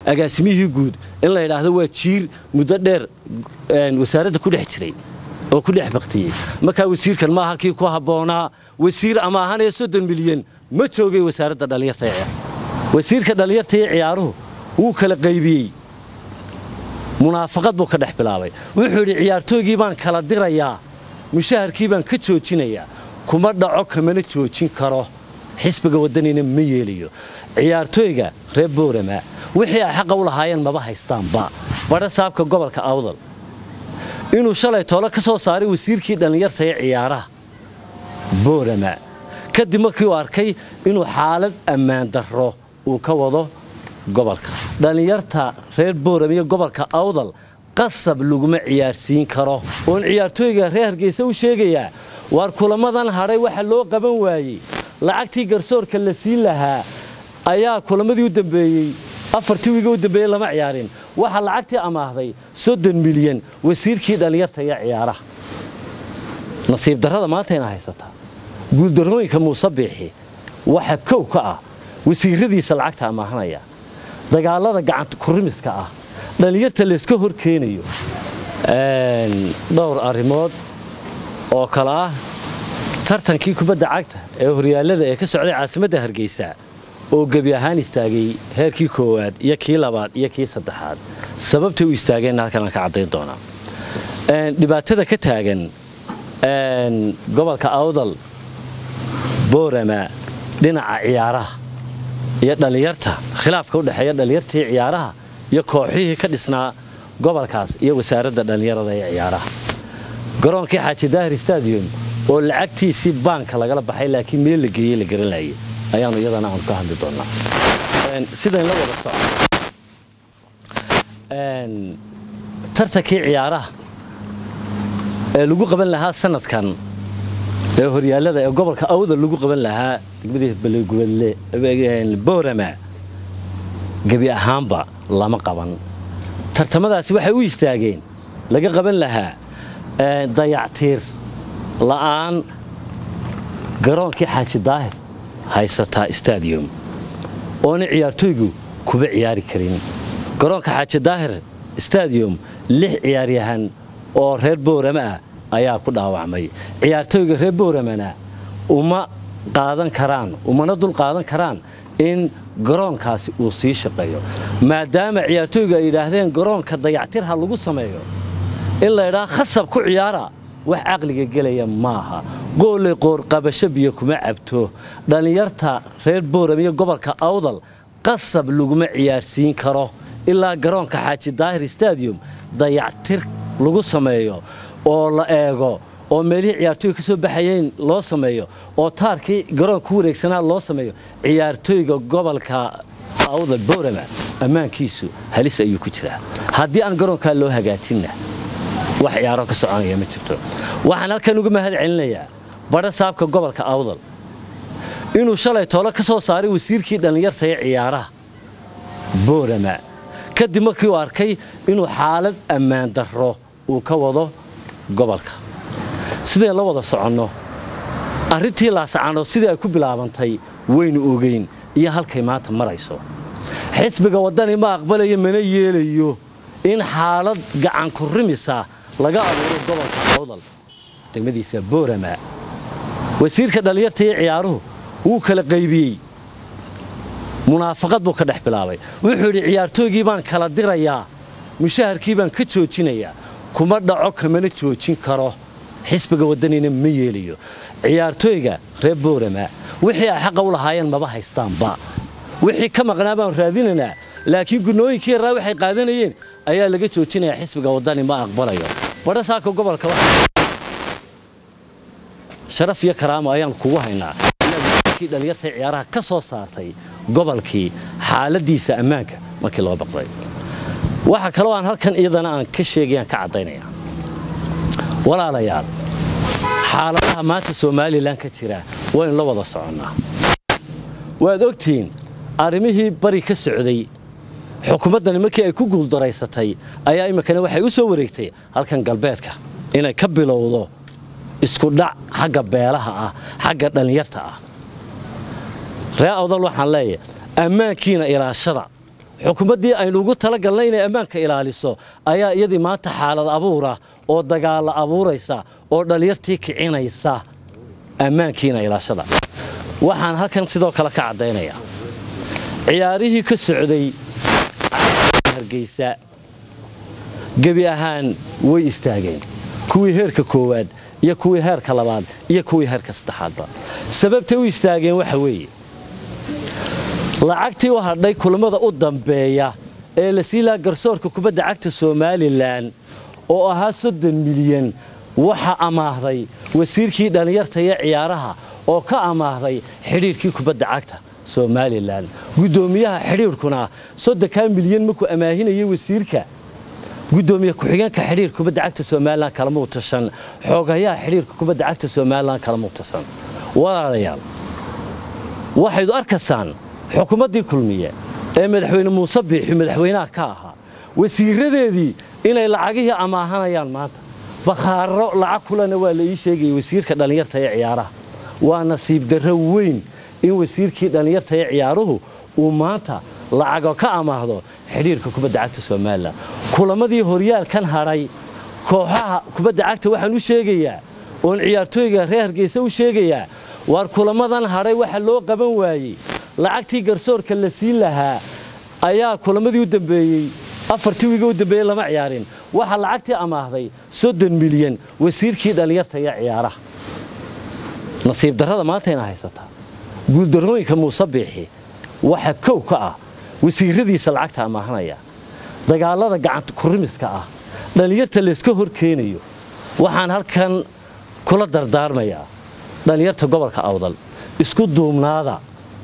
agaasimihii guud in la yidhaahdo waa jiir muddo dheer wasaaradda ku dhex jiray oo ku dhex baktiyey markaa wasiirkan maaha kii ku habboonaa wasiir ama ahanee soddon milyan ma joogay wasaaradda dhallinyarta ee wasiirka dhallinyarta iyo ciyaaruhu wuu kala qaybiyey munaafaqad buu ka dhex bilaabay wuxuu yidhi ciyaartooygii baan kala dirayaa mushaharkii baan ka joojinayaa kuma dhaco kamana joojin karo xisbiga waddanina ma yeelayo ciyaartooyga reer boorama wixii ay xaqa u lahaayeen maba haystaanba badha saabka gobolka awdal inuu shalay toole ka soo saaray wasiirkii dhallinyarta ee ciyaaraha boorama kadib markii uu arkay inuu xaalad ammaan darro uu ka wado gobolka dhallinyarta reer boorama iyo gobolka awdal qasab laguma ciyaarsiin karo oon ciyaartooyga reer hargeysa u sheegayaa waar kulamadan hadhay waxa loo qaban waayey lacagtii garsoorka la siin lahaa ayaa kulamadii u dambeeyey afartii wiiga u dambeeyey lama ciyaarin waxaa lacagtii amaahday soddon milyan wasiirkii dhallinyarta iyo ciyaaraha nasiib darrada maantayna haysataa guuldarrooyinka muuse biixi waxa kow ka ah wasiiradiisa lacagta amaahanaya dagaalada gacanta kurimiska ah dhallinyarta layska hor keenayo dhowr arrimood oo kale ah tartankii kubadda cagta ee horyaallada ee ka socday caasimadda hargeysa oo gebi ahaan istaagay heerkii koowaad iyo kii labaad iyo kii saddexaad sababtay u istaageenna halkan aan ka caddayn doonaa dhibaatada ka taagan gobolka awdal boorama dhinaca ciyaaraha iyo dhallinyarta khilaafka u dhexeeya dhallinyartii ciyaaraha iyo kooxihii ka dhisnaa gobolkaas iyo wasaaradda dhallinyarada ee ciyaaraha garoonkii xaaji daahir stadium oo lacagtiisii baanka lagala baxay laakiin meel la geeyey la garanayay ayaanu iyadana aanu ka hadli doonnaa sidayn la wada soco tartankii ciyaaraha ee lagu qaban lahaa sanadkan ee horyaallada ee gobolka awdal lagu qaban lahaa degmadii boorama gebi ahaanba lama qaban tartamadaasi waxay u istaageen laga qaban lahaa dayactiir la'aan garoonkii xaaji daahir haysataa stadium oona ciyaartooygu kuba ciyaari karin garoonka xaaji daahir stadium lix ciyaaryahan oo reer boorama ah ayaa ku dhaawacmay ciyaartooyga reer booramana uma qaadan karaan umana dul qaadan karaan in garoonkaasi uu sii shaqeeyo maadaama ciyaartooygu ay yidhaahdeen garoonka dayactir ha lagu sameeyo in laydhaa khasab ku ciyaara wax caqliga gelaya maaha gooley qoorqabasho biyo kuma cabto dhallinyarta reer booram iyo gobolka awdal qasab laguma ciyaarsiin karo ilaa garoonka xaaji daahir stadium dayactir lagu sameeyo oo la eego oo meelihii ciyaartooyga ka soo baxayeen loo sameeyo oo taarkii garoonka ku wareegsanaa loo sameeyo ciyaartooyga gobolka awdal boorama ammaankiisu halis ayuu ku jiraa haddii aan garoonkaa loo hagaajinna wax ciyaaro ka soconaya ma jirto waxaan halkan uga mahad celinayaa badha saabka gobolka awdal inuu shalay toole ka soo saaray wasiirkii dhallinyarta ee ciyaaraha boorama kadib markii uu arkay inuu xaalad ammaan darro uu ka wado gobolka sidayn la wada soconno arrintii laasacano sidii ay ku bilaabantay waynu ogeyn iyo halkay maanta marayso xisbiga waddani ma aqbalayo mana yeelayo in xaalad gacanku rimisa laga abuuro gobolka awdal degmadiisa boorama wasiirka dhallinyarta iyo ciyaaruhu wuu kala qaybiyey munaafaqad buu ka dhex bilaabay wuxuu yidhi ciyaartooygii baan kala dirayaa mushaharkii baan ka joojinayaa kuma dhaco kamana joojin karo xisbiga waddanina ma yeelayo ciyaartooyga reer boorama wixii ay xaqa u lahaayeen maba haystaanba wixii ka maqnaa baan raadinaynaa laakiin gunooyinkii yaraa waxay qaadanayeen ayaa laga joojinayaa xisbiga waddani ma aqbalayo badha saaka gobolka sharaf iyo karaamo ayaan kugu haynaa inaad dhallinyarta ciyaaraha ka soo saartay gobolkii xaaladiisa ammaanka markii loo baqday waxa kaloo aan halkan iyadana aan ka sheegayaan ka caddaynaya walaalayaal xaaladaha maanta somalilan ka jira waynu la wada soconnaa waad ogtihiin arrimihii bari ka socday xukuumaddani markii ay ku guuldaraysatay ayaa iminkana waxay u soo wareegtay halkan galbeedka inay ka bilowdo iskudhac xagga beelaha ah xagga dhallinyarta ah ree awdal waxaan leeyahay ammaankiina ilaashada xukuumaddii aynu ugu talagalnay inay ammaanka ilaaliso ayaa iyadii maanta xaalad abuura oo dagaalla abuuraysa oo dhallinyartii kicinaysa ammaankiina ilaashada waxaan halkan sidoo kale ka caddaynayaa ciyaarihii ka socday hargeysa gebi ahaan way istaageen kuwii heerka koowaad iyo kuwii heerka labaad iyo kuwii heerka saddexaadba sababtay u istaageen waxa weeye lacagtii u hadhay kulammada u dambeeya ee la sii laha garsoorka kubadda cagta somalilan oo ahaa soddon milyan waxa amaahday wasiirkii dhallinyarta iyo ciyaaraha oo ka amaahday xidhiirkii kubadda cagta somalilan guddoomiyaha xidhiirkuna soddonkaa milyan markuu amaahinayay wasiirka gudoomiye ku-xigeenka xidhiirka kubadda cagta somalilan kalamuu tashan xoogayaha xidhiirka kubadda cagta somalilan kalamuu tashan walaalayaal waxaydu arkaysaan xukuumaddii kulmiye ee madaxweyne muuse biixi madaxweynaha ka ahaa wasiiradeedii inay lacagihii amaahanayaan maanta bakhaaro lacag kulena waa la ii sheegayay wasiirka dhallinyarta ee ciyaaraha waa nasiib darro weyn in wasiirkii dhallinyarta ee ciyaaruhu uu maanta lacago ka amaahdo xidhiirka kubadda cagta somalilan kulamadii horyaalkan hadhay kooxaha kubadda cagta waxaan u sheegayaa oon ciyaartooyga reer hargeysa u sheegayaa waar kulamadan hadhay waxa loo qaban waayey lacagtii garsoorka la siin lahaa ayaa kulamadii u dambeeyey afartii wiiga u dambeeyey lama ciyaarin waxaa lacagtii amaahday soddon milyan wasiirkii dhallinyarta iyo ciyaaraha nasiib darrada maantayna haysataa guuldarrooyinka muuse biixi waxa kow ka ah wasiiradiisa lacagta amaahanaya dagaalada gacanta kurimiska ah dhallinyarta layska hor keenayo waxaan halkan kula dardaarmayaa dhallinyarta gobolka awdal isku duubnaada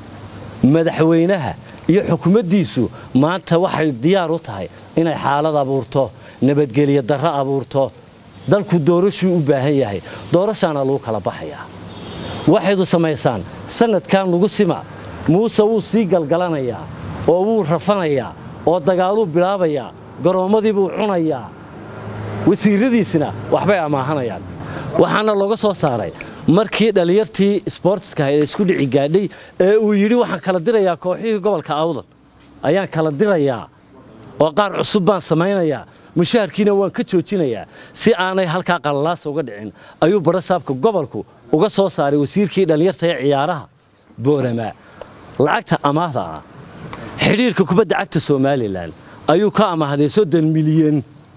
madaxweynaha iyo xukuumaddiisu maanta waxay diyaar u tahay inay xaalad abuurto nabadgelyo darro abuurto dalku doorashuu u baahan yahay doorashaana lagu kala baxayaa waxaydu samaysaan sanadkan lagu sima muuse wuu sii galgalanayaa oo wuu rafanayaa oo dagaaluu bilaabayaa garoommadii buu cunayaa wasiiradiisina waxbay amaahanayaan waxaana looga soo saaray markii dhallinyartii sboortiska ee isku dhici gaadhay ee uu yidhi waxaan kala dirayaa kooxihii gobolka awdal ayaan kala dirayaa oo qaar cusub baan samaynayaa mushaharkiina waan ka joojinayaa si aanay halkaa qalalaasa uga dhicin ayuu barasaabka gobolku uga soo saaray wasiirkii dhallinyarta ee ciyaaraha boorama lacagta amaahda ah xidhiirka kubadda cagta somalilan ayuu ka amaahday soddon milyan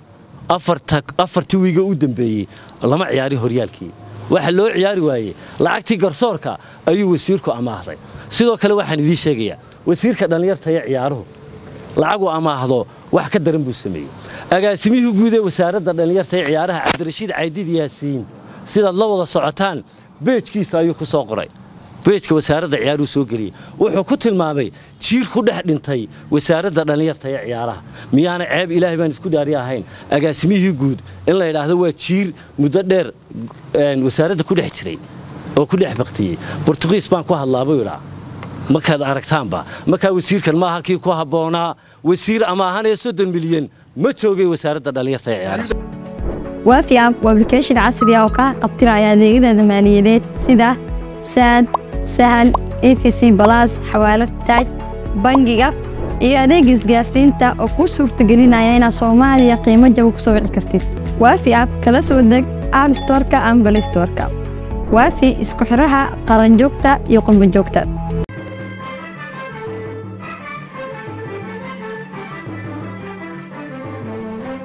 afartii wiiga u dambeeyey lama ciyaari horyaalkii waxa loo ciyaari waayey lacagtii garsoorka ayuu wasiirku amaahday sidoo kale waxaan idiin sheegayaa wasiirka dhallinyarta ee ciyaaruhu lacaguu amaahdo wax ka daran buu sameeyey agaasimihii guud ee wasaaradda dhallinyarta ee ciyaaraha cabdirashiid caydid yaasiin sidaad la wada socotaan beejkiisa ayuu ku soo qoray beejka wasaaradda ciyaaruhu soo geliyey wuxuu ku tilmaamay jiir ku dhex dhintay wasaaradda dhallinyarta ee ciyaaraha miyaana ceeb ilaahay baan isku dhaari ahayn agaasimihii guud in la yidhaahdo waa jiir muddo dheer wasaaradda ku dhex jiray oo ku dhex baktiyey bortugiis baan ku hadlaabuu idhaa markaad aragtaanba markaa wasiirkan maaha kii ku habboonaa wasiir ama ahanee soddon milyan ma joogay wasaaradda dhallinyarta ee ciyaaraha waafi app waa application casri ah oo kaa qabtiraya adeegyada maaliyadeed sida saad sahal efc balas xawaalad taaj bangiga iyo adeega isgaarsiinta oo kuu suurtagelinaya inaad soomaaliya qiimo jaba ku soo wici kartid waafi app kala soo deg app storka ama balistorka waafi isku xidhaha qaranjoogta iyo qurbanjoogta